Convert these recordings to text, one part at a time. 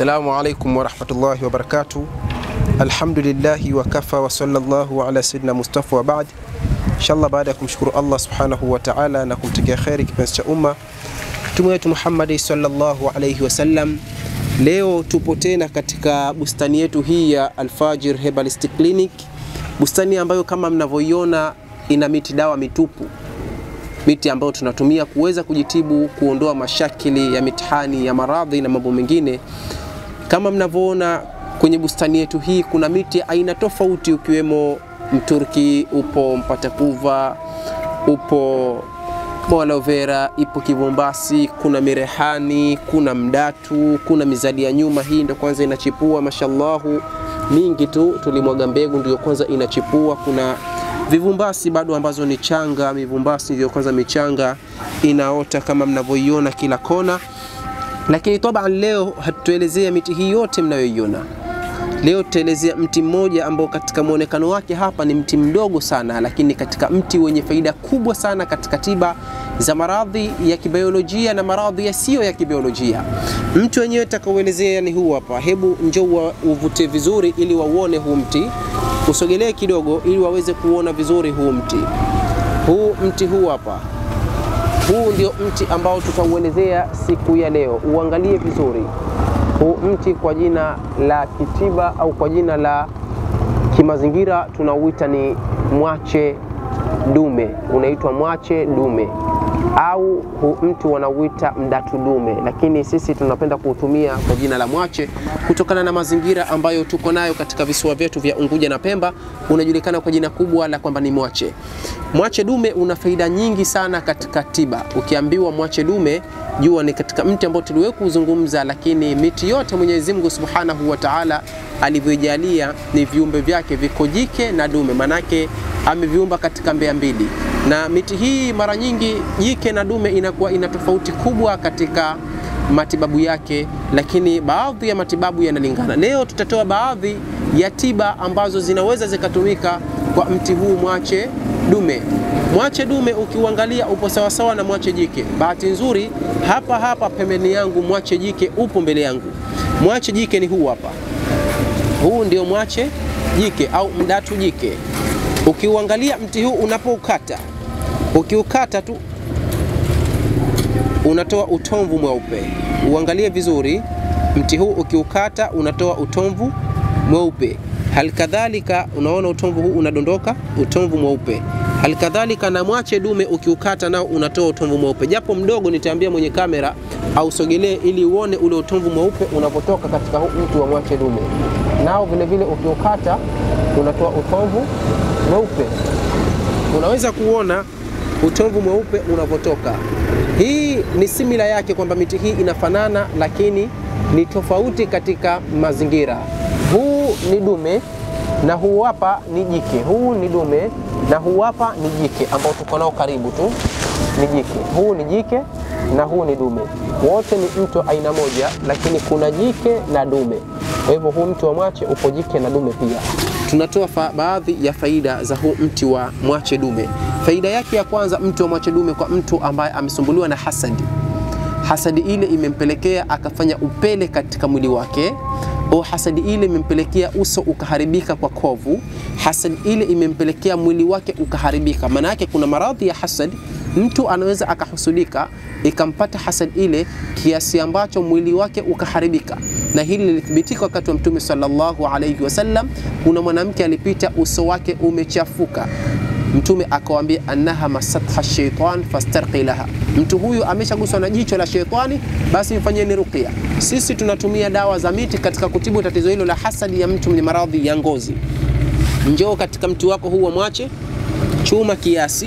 Assalamu alaikum warahmatullahi wabarakatuh. Alhamdulillahi wakafa wa sallallahu ala sayyidina Mustafa wa baad. Inshallah, baada ya kumshukuru Allah subhanahu wa ta'ala na kumtakia kheri kipenzi cha umma mtume wetu Muhammad sallallahu alayhi wasallam, leo tupo tena katika bustani yetu hii ya Alfajir Herbalistic Clinic, bustani ambayo kama mnavyoiona ina miti dawa mitupu miti ambayo tunatumia kuweza kujitibu, kuondoa mashakili ya mitihani ya maradhi na mambo mengine. Kama mnavyoona kwenye bustani yetu hii, kuna miti aina tofauti, ukiwemo mturki, upo mpatakuva, upo aloe vera, ipo kivumbasi, kuna mirehani, kuna mdatu, kuna mizadi ya nyuma. Hii ndio kwanza inachipua, mashallahu, mingi tu, tulimwaga mbegu ndio kwanza inachipua. Kuna vivumbasi bado ambazo ni changa, mivumbasi ndio kwanza michanga inaota kama mnavyoiona kila kona. Lakini taban, leo hatutuelezea miti hii yote mnayoiona. Leo tutaelezea mti mmoja ambao katika muonekano wake hapa ni mti mdogo sana, lakini katika mti wenye faida kubwa sana katika tiba za maradhi ya kibiolojia na maradhi yasiyo ya kibiolojia. Mti wenyewe tutakaoelezea ni huu hapa. Hebu njoo uvute vizuri ili wauone huu mti usogelee kidogo ili waweze kuona vizuri huu mti. Huu mti huu hapa, huu ndio mti ambao tutauelezea siku ya leo. Uangalie vizuri huu mti, kwa jina la kitiba au kwa jina la kimazingira tunauita ni mwache dume, unaitwa mwache dume au huu mti wanauita mdatu dume, lakini sisi tunapenda kuutumia kwa jina la mwache kutokana na mazingira ambayo tuko nayo katika visiwa vyetu vya Unguja na Pemba. Unajulikana kwa jina kubwa la kwamba ni mwache. Mwache dume una faida nyingi sana katika tiba. Ukiambiwa mwache dume, jua ni katika mti ambao tuliwahi kuzungumza, lakini miti yote Mwenyezi Mungu Subhanahu wa Ta'ala alivyojalia ni viumbe vyake viko jike na dume, manake ameviumba katika mbea mbili na miti hii mara nyingi jike na dume inakuwa ina tofauti kubwa katika matibabu yake, lakini baadhi ya matibabu yanalingana. Leo tutatoa baadhi ya tiba ambazo zinaweza zikatumika kwa mti huu mwache dume. Mwache dume ukiuangalia upo sawasawa na mwache jike. Bahati nzuri hapa hapa pembeni yangu mwache jike upo mbele yangu. Mwache jike ni huu hapa, huu ndio mwache jike au mdatu jike. Ukiuangalia mti huu unapoukata, ukiukata tu unatoa utomvu mweupe. Uangalie vizuri, mti huu ukiukata unatoa utomvu mweupe. Halikadhalika, unaona utomvu huu unadondoka, utomvu mweupe. Halikadhalika na mwache dume ukiukata nao unatoa utomvu mweupe, japo mdogo. Nitaambia mwenye kamera au sogelee ili uone ule utomvu mweupe unapotoka katika huu mti wa mwache dume. Nao vile vile ukiukata unatoa utomvu mweupe. Unaweza kuona utomvu mweupe unavyotoka. Hii ni simila yake kwamba miti hii inafanana, lakini ni tofauti katika mazingira. Huu ni dume na huu hapa ni jike. Huu ni dume na huu hapa ni jike, ambao tuko nao karibu tu ni jike. Huu ni jike na huu ni dume, wote ni mti aina moja, lakini kuna jike na dume. Kwa hivyo huu mti wa mwache upo jike na dume pia. Tunatoa baadhi ya faida za huu mti wa mwache dume. Faida yake ya kwanza, mti wa mwache dume kwa mtu ambaye amesumbuliwa na hasadi, hasadi ile imempelekea akafanya upele katika mwili wake, au hasadi ile imempelekea uso ukaharibika kwa kovu, hasadi ile imempelekea mwili wake ukaharibika. Maana yake kuna maradhi ya hasadi, mtu anaweza akahusudika ikampata hasad ile kiasi ambacho mwili wake ukaharibika, na hili lilithibitika wakati wa Mtume sallallahu alayhi wasallam. Kuna mwanamke alipita, uso wake umechafuka, Mtume akawambia, annaha masatha shaitan fastarqi laha, mtu huyu ameshaguswa na jicho la sheitani, basi mfanyeni ruqya. Sisi tunatumia dawa za miti katika kutibu tatizo hilo la hasadi ya mtu mwenye maradhi ya ngozi. Njoo katika mti wako huu wa mwache, chuma kiasi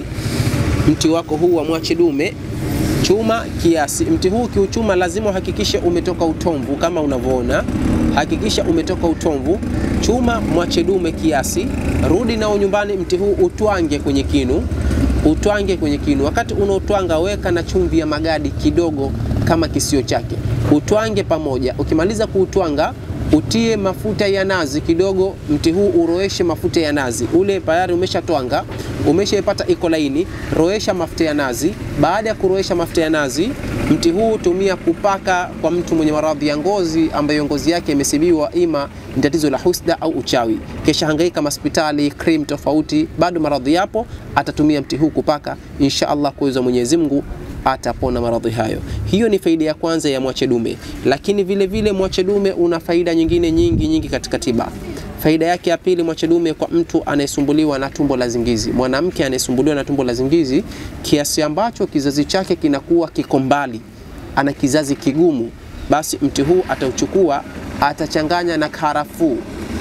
mti wako huu wa mwache dume chuma kiasi. Mti huu kiuchuma, lazima uhakikishe umetoka utomvu kama unavyoona, hakikisha umetoka utomvu. Chuma mwache dume kiasi, rudi nao nyumbani. Mti huu utwange kwenye kinu, utwange kwenye kinu. Wakati unaotwanga, weka na chumvi ya magadi kidogo kama kisio chake, utwange pamoja. Ukimaliza kuutwanga utie mafuta ya nazi kidogo, mti huu uroeshe mafuta ya nazi. Ule tayari umeshatwanga, umeshaipata iko laini, roesha mafuta ya nazi. Baada ya kuroesha mafuta ya nazi, mti huu tumia kupaka kwa mtu mwenye maradhi ya ngozi ambayo ngozi yake imesibiwa, ima ni tatizo la husda au uchawi, kesha hangaika hospitali, cream tofauti, bado maradhi yapo, atatumia mti huu kupaka, insha Allah kuweza Mwenyezi Mungu atapona maradhi hayo. Hiyo ni faida ya kwanza ya mwache dume, lakini vile vile mwache dume una faida nyingine nyingi nyingi katika tiba. Faida yake ya pili, mwache dume kwa mtu anayesumbuliwa na tumbo la zingizi, mwanamke anayesumbuliwa na tumbo la zingizi kiasi ambacho kizazi chake kinakuwa kiko mbali, ana kizazi kigumu, basi mti huu atauchukua, atachanganya na karafuu,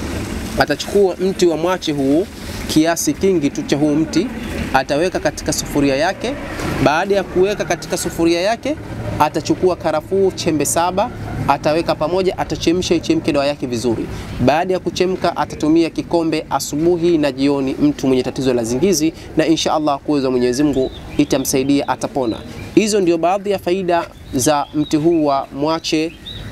atachukua mti wa mwache huu kiasi kingi tu cha huu mti ataweka katika sufuria yake. Baada ya kuweka katika sufuria yake, atachukua karafuu chembe saba ataweka pamoja, atachemsha ichemke dawa yake vizuri. Baada ya kuchemka, atatumia kikombe asubuhi na jioni, mtu mwenye tatizo la zingizi, na insha Allah kuweza Mwenyezi Mungu itamsaidia, atapona. Hizo ndio baadhi ya faida za mti huu wa mwache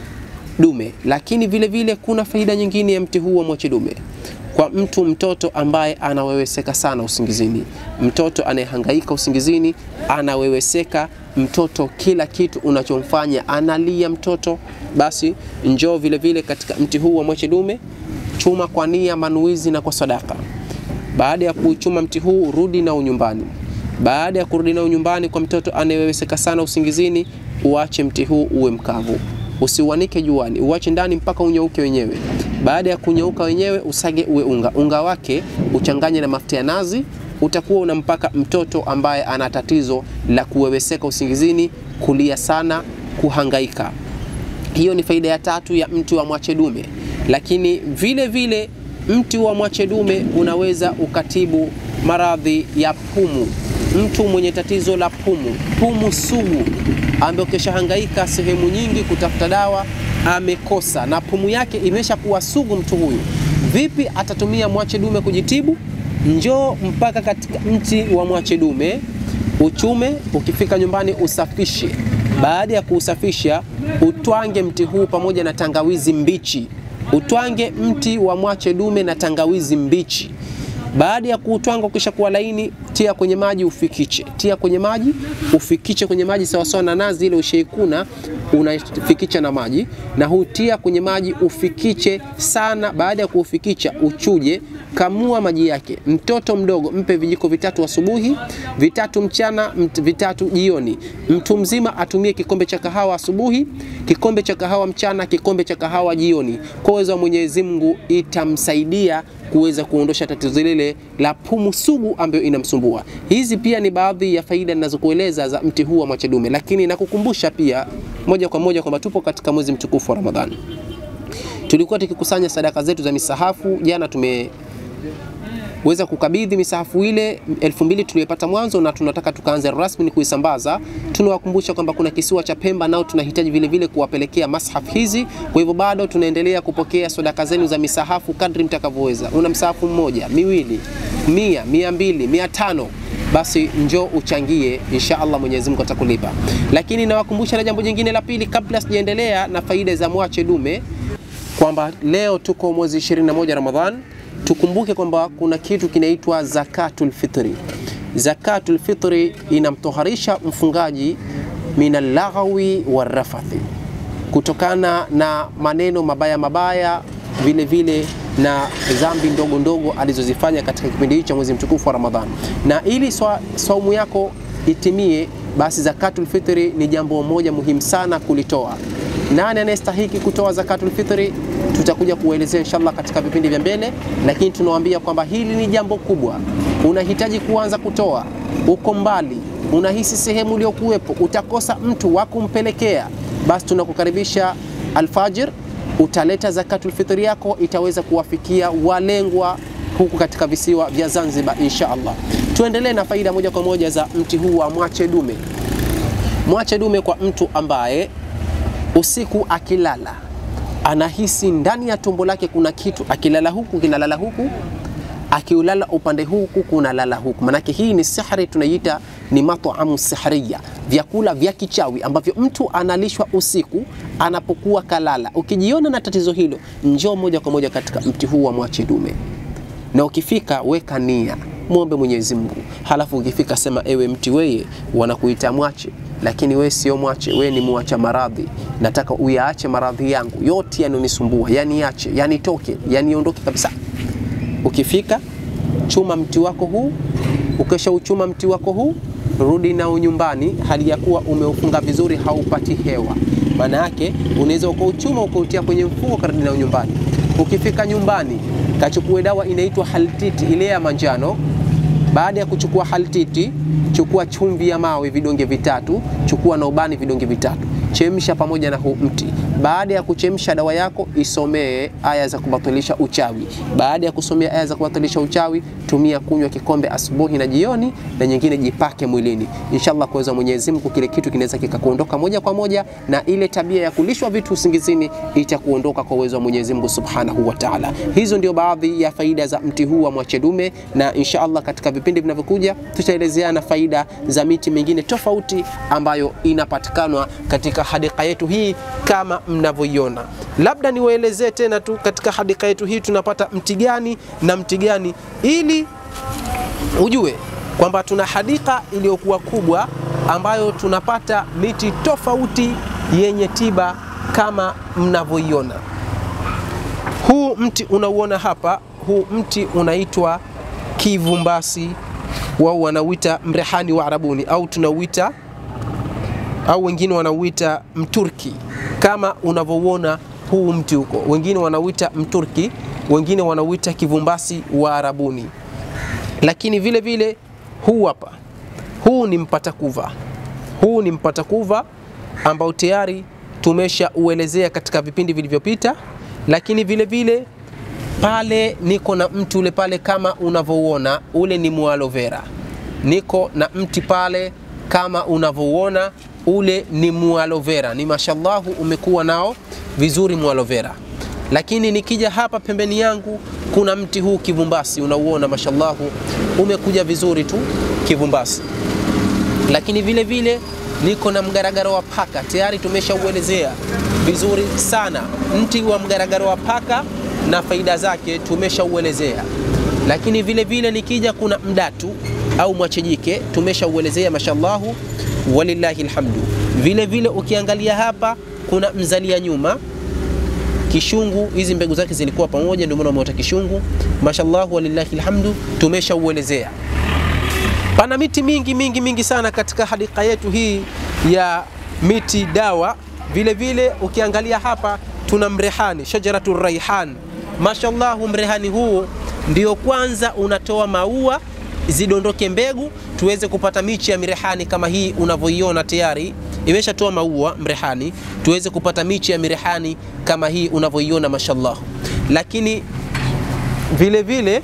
dume, lakini vile vile kuna faida nyingine ya mti huu wa mwache dume kwa mtu mtoto ambaye anaweweseka sana usingizini, mtoto anayehangaika usingizini, anaweweseka mtoto, kila kitu unachomfanya analia mtoto, basi njoo vile vile katika mti huu wa mwache dume, chuma kwa nia, manuizi na kwa sadaka. Baada ya kuchuma mti huu, rudi nao nyumbani. Baada ya kurudi nao nyumbani, kwa mtoto anayeweweseka sana usingizini, uache mti huu uwe mkavu usiuanike juani, uache ndani mpaka unyauke wenyewe. Baada ya kunyauka wenyewe, usage uwe unga. Unga wake uchanganye na mafuta ya nazi, utakuwa unampaka mtoto ambaye ana tatizo la kuweweseka usingizini, kulia sana, kuhangaika. Hiyo ni faida ya tatu ya mti wa mwache dume. Lakini vile vile mti wa mwache dume unaweza ukatibu maradhi ya pumu. Mtu mwenye tatizo la pumu, pumu sugu, ambaye ukishahangaika sehemu nyingi kutafuta dawa amekosa, na pumu yake imeshakuwa sugu, mtu huyu vipi atatumia mwache dume kujitibu? Njoo mpaka katika mti wa mwache dume uchume, ukifika nyumbani usafishe. Baada ya kuusafisha, utwange mti huu pamoja na tangawizi mbichi, utwange mti wa mwache dume na tangawizi mbichi. Baada ya kuutwanga ukisha kuwa laini, tia kwenye maji ufikiche, tia kwenye maji ufikiche kwenye maji sawasawa na nazi ile ushaikuna, unafikicha na maji na hutia kwenye maji ufikiche sana. Baada ya kuufikicha uchuje, kamua maji yake. Mtoto mdogo mpe vijiko vitatu asubuhi, vitatu mchana, vitatu jioni. Mtu mzima atumie kikombe cha kahawa asubuhi, kikombe cha kahawa mchana, kikombe cha kahawa jioni. Kwa uwezo wa Mwenyezi Mungu itamsaidia kuweza kuondosha tatizo lile la pumu sugu ambayo inamsumbua. Hizi pia ni baadhi ya faida ninazokueleza za mti huu wa mwache dume, lakini nakukumbusha pia moja kwa moja kwamba tupo katika mwezi mtukufu wa Ramadhani. Tulikuwa tukikusanya sadaka zetu za misahafu. Jana tumeweza kukabidhi misahafu ile elfu mbili tuliyopata mwanzo, na tunataka tukaanze rasmi kuisambaza. Tunawakumbusha kwamba kuna kisiwa cha Pemba nao tunahitaji vile vile kuwapelekea mashaf hizi. Kwa hivyo bado tunaendelea kupokea sadaka zenu za misahafu kadri mtakavyoweza. Una msahafu mmoja, miwili, mia, mia mbili, mia tano basi njoo uchangie, insha Allah Mwenyezi Mungu atakulipa. Lakini nawakumbusha na jambo jingine la pili, kabla sijaendelea na faida za mwache dume, kwamba leo tuko mwezi 21 Ramadhan, tukumbuke kwamba kuna kitu kinaitwa zakatul fitri. Zakatul fitri inamtoharisha mfungaji minal laghawi warafathi, kutokana na maneno mabaya mabaya, vile vile na dhambi ndogo ndogo alizozifanya katika kipindi hicho cha mwezi mtukufu wa Ramadhani. Na ili saumu yako itimie, basi zakatul fitri ni jambo moja muhimu sana kulitoa. Nani anayestahiki kutoa zakatul fitri? Tutakuja kuelezea inshallah katika vipindi vya mbele, lakini tunawaambia kwamba hili ni jambo kubwa. Unahitaji kuanza kutoa, uko mbali, unahisi sehemu uliokuwepo utakosa mtu wa kumpelekea, basi tunakukaribisha alfajir utaleta zakatul fitri yako, itaweza kuwafikia walengwa huku katika visiwa vya Zanzibar insha Allah. Tuendelee na faida moja kwa moja za mti huu wa mwache dume. Mwache dume kwa mtu ambaye usiku akilala anahisi ndani ya tumbo lake kuna kitu, akilala huku kinalala huku, akiulala upande huku kuna lala huku. Manake hii ni sihri, tunaiita ni mat'amu sihriya, vyakula vya kichawi ambavyo mtu analishwa usiku anapokuwa kalala. Ukijiona na tatizo hilo, njoo moja kwa moja katika mti huu wa mwache dume, na ukifika weka nia, muombe Mwenyezi Mungu, halafu ukifika sema, ewe mti weye, wanakuita mwache lakini we sio mwache, we ni muacha maradhi. Nataka uyaache maradhi yangu yote yanonisumbua, yaniache, yanitoke, yaniondoke kabisa. Ukifika chuma mti wako huu, ukisha uchuma mti wako huu, rudi nao nyumbani, hali ya kuwa umeufunga vizuri, haupati hewa. Maana yake unaweza ukauchuma ukautia kwenye mfuko, karudi nao nyumbani. Ukifika nyumbani, kachukue dawa inaitwa haltiti, ile ya manjano. Baada ya kuchukua haltiti, chukua chumvi ya mawe vidonge vitatu, chukua na ubani vidonge vitatu, chemsha pamoja na huu mti. Baada ya kuchemsha dawa yako, isomee aya za kubatilisha uchawi. Baada ya kusomea aya za kubatilisha uchawi, tumia kunywa kikombe asubuhi na jioni, na nyingine jipake mwilini. Inshallah, kwa uwezo wa Mwenyezi Mungu, kile kitu kinaweza kikakuondoka moja kwa moja, na ile tabia ya kulishwa vitu usingizini itakuondoka kwa uwezo wa Mwenyezi Mungu Subhanahu wa Ta'ala. Hizo ndio baadhi ya faida za mti huu wa mwache dume, na inshallah katika vipindi vinavyokuja tutaelezeana faida za miti mingine tofauti ambayo inapatikana katika hadika yetu hii kama mnavyoiona. Labda niwaelezee tena tu katika hadika yetu hii tunapata mti gani na mti gani, ili ujue kwamba tuna hadika iliyokuwa kubwa ambayo tunapata miti tofauti yenye tiba kama mnavyoiona. Huu mti unauona hapa, huu mti unaitwa kivumbasi, wao wanauita mrehani wa Arabuni au tunauita au wengine wanauita mturki kama unavyouona huu mti huko, wengine wanauita mturki, wengine wanauita kivumbasi wa Arabuni. Lakini vile vile huu hapa, huu ni mpatakuva, huu ni mpatakuva ambao tayari tumesha uelezea katika vipindi vilivyopita. Lakini vile vile pale niko na mti ule pale kama unavyouona, ule ni mualovera. Niko na mti pale kama unavyouona ule ni mualovera, ni mashallahu, umekuwa nao vizuri mualovera. Lakini nikija hapa pembeni yangu kuna mti huu kivumbasi, unauona mashallahu, umekuja vizuri tu kivumbasi. Lakini vile vile niko na mgaragaro wa paka, tayari tumeshauelezea vizuri sana mti wa mgaragaro wa paka na faida zake tumeshauelezea. Lakini vile vile nikija kuna mdatu au mwachejike tumeshauelezea mashallahu walillahi alhamdu. Vile vile ukiangalia hapa kuna mzalia nyuma kishungu, hizi mbegu zake zilikuwa pamoja, ndio maana umeota kishungu. Mashallah walillahi alhamdu, tumeshauelezea. Pana miti mingi mingi mingi sana katika hadika yetu hii ya miti dawa. Vile vile ukiangalia hapa tuna mrehani, shajaratu raihan. Mashallah, mrehani huu ndio kwanza unatoa maua zidondoke mbegu tuweze kupata michi ya mirehani kama hii unavyoiona tayari imeshatoa maua mrehani, tuweze kupata michi ya mirehani kama hii unavyoiona mashallah. Lakini vile vile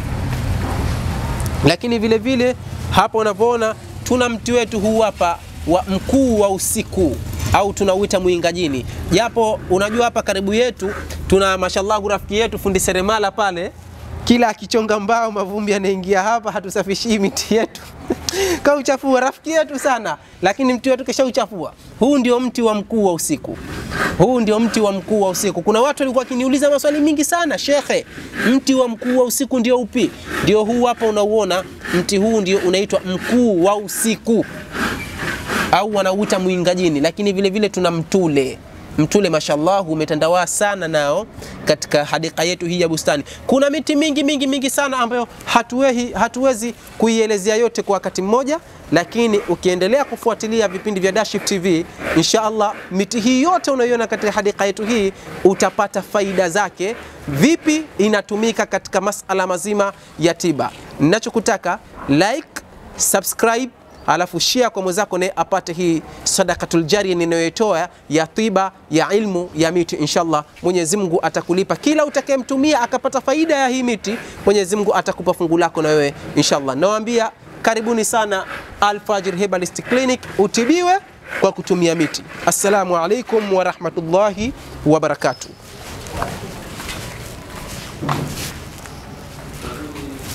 lakini vile vile hapa unavyoona tuna mti wetu huu hapa wa mkuu wa usiku au tunauita mwingajini, japo unajua hapa karibu yetu tuna mashallah rafiki yetu fundi seremala pale kila akichonga mbao mavumbi yanaingia hapa, hatusafishii miti yetu kauchafua rafiki yetu sana, lakini mti wetu kisha uchafua. Huu ndio mti wa mkuu wa usiku, huu ndio mti wa mkuu wa usiku. Kuna watu walikuwa wakiniuliza maswali mingi sana, shekhe, mti wa mkuu wa usiku ndio upi? Ndio huu hapa, unauona mti huu ndio unaitwa mkuu wa usiku au wanauita mwingajini, lakini vile vile tuna mtule mtule mashallah umetandawaa sana nao katika hadika yetu hii ya bustani. Kuna miti mingi mingi mingi sana ambayo hatuwezi, hatuwezi kuielezea yote kwa wakati mmoja, lakini ukiendelea kufuatilia vipindi vya Dashif TV insha Allah, miti hii yote unayoiona katika hadika yetu hii utapata faida zake, vipi inatumika katika masala mazima ya tiba. Ninachokutaka like, subscribe alafu share kwa mwenzako naye apate hii sadakatul jariya ninayoitoa ya tiba ya ilmu ya miti. Inshallah, Mwenyezi Mungu atakulipa kila utakayemtumia akapata faida ya hii miti. Mwenyezi Mungu atakupa fungu lako na wewe inshallah. Nawaambia karibuni sana Al-Fajr Herbalist Clinic, utibiwe kwa kutumia miti. Assalamu alaikum wa rahmatullahi wa barakatuh.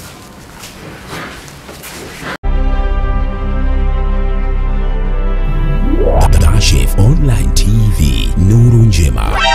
Online TV, nuru njema.